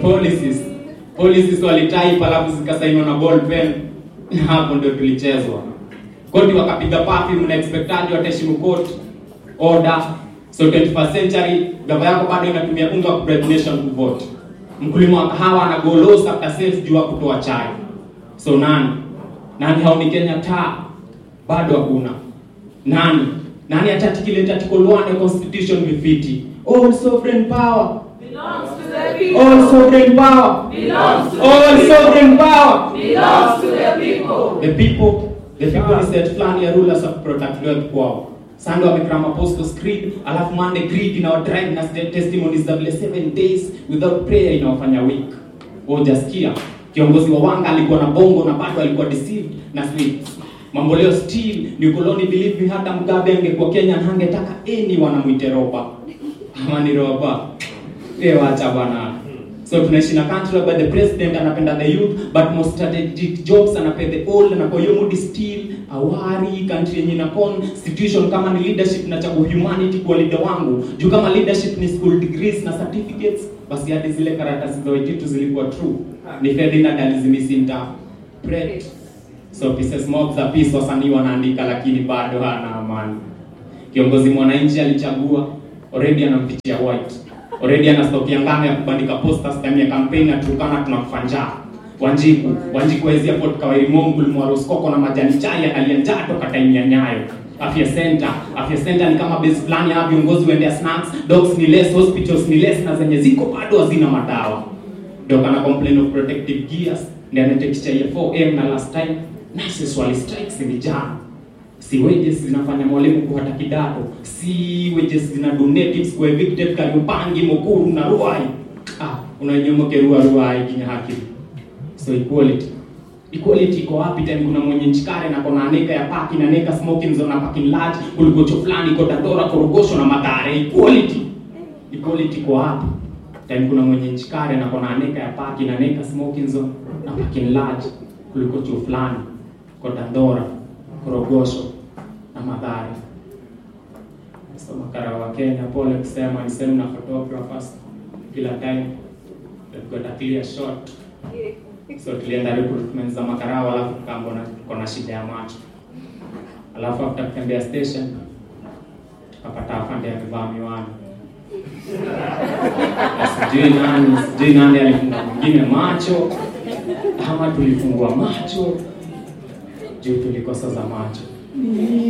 policies policies walitype alafu zikasainiwa na ball pen hapo ndio tulichezwa koti wakapiga papi mna expectaji wataheshimu court order so 21st century gava yako bado inatumia unga wa bribe nation kuvote mkulima wa kahawa ana go low after sales juu ya kutoa chai so nani nani haoni Kenya taa bado hakuna nani nani atatikileta article 1 ya constitution vifiti all sovereign power belongs to the people. all sovereign power belongs to all the people. sovereign power belongs to the people. the people the people ni set fulani ya rulers of protect wealth kwao Sunday wamekram apostles creed alafu Monday creed inawadrive na st- testimonies za vile seven days without prayer inawafanya weak hujasikia kiongozi wa wanga alikuwa na bongo na bado alikuwa deceived na sweets mambo leo still ni ukoloni believe me hata mgabe angekuwa Kenya na angetaka any wanamwite roba ama ni roba eh wacha bwana so tunaishi na country where the president anapenda the youth but most strategic jobs anapea the old na kwa hiyo mood still awari country yenye ina constitution kama ni leadership na chagu humanity kwa leader wangu juu kama leadership ni school degrees na certificates basi hadi zile karatasi za wejitu zilikuwa true ni Ferdinand alizimisinta bread so pieces mob za peace wasanii wanaandika lakini bado hana amani kiongozi mwananchi alichagua already anampitia white already ana stock ya ngano ya kubandika posters ndani ya campaign na tukana tunakufa njaa Wanjiku Wanjiku wezia Port Kawairi Mongul Mwaroskoko na majani chai analia njaa toka time ya Nyayo Afya Center Afya Center ni kama base fulani ya viongozi waendea snacks dogs ni less hospitals ni less na zenye ziko bado hazina madawa ndio kana complain of protective gears ndio anatekisha ya 4M na last time nurses wali strikes ni jana si wages zinafanya mwalimu kuhata kidato si wages zina donatives kwa evicted Kariobangi Mukuru na Ruai ah unanyomoke Ruai Ruai kinya haki so equality equality iko wapi time kuna mwenye nchikare na kona aneka ya parking na neka smoking zone na parking large kuliko cho fulani iko Dandora Korogosho na Mathare equality equality iko wapi time kuna mwenye nchikare na kona aneka ya parking na neka smoking zone na parking large kuliko cho fulani iko Dandora Korogosho na Mathare so makara wa Kenya pole kusema ni sehemu na photographers kila time they've got a clear shot so tulienda recruitment za makarao alafu tukaambona tuko na shida ya macho alafu after kutembea station tukapata afande amevaa miwani sijui nani sijui nani alifunga mwingine macho ama tulifungua macho juu tulikosa za macho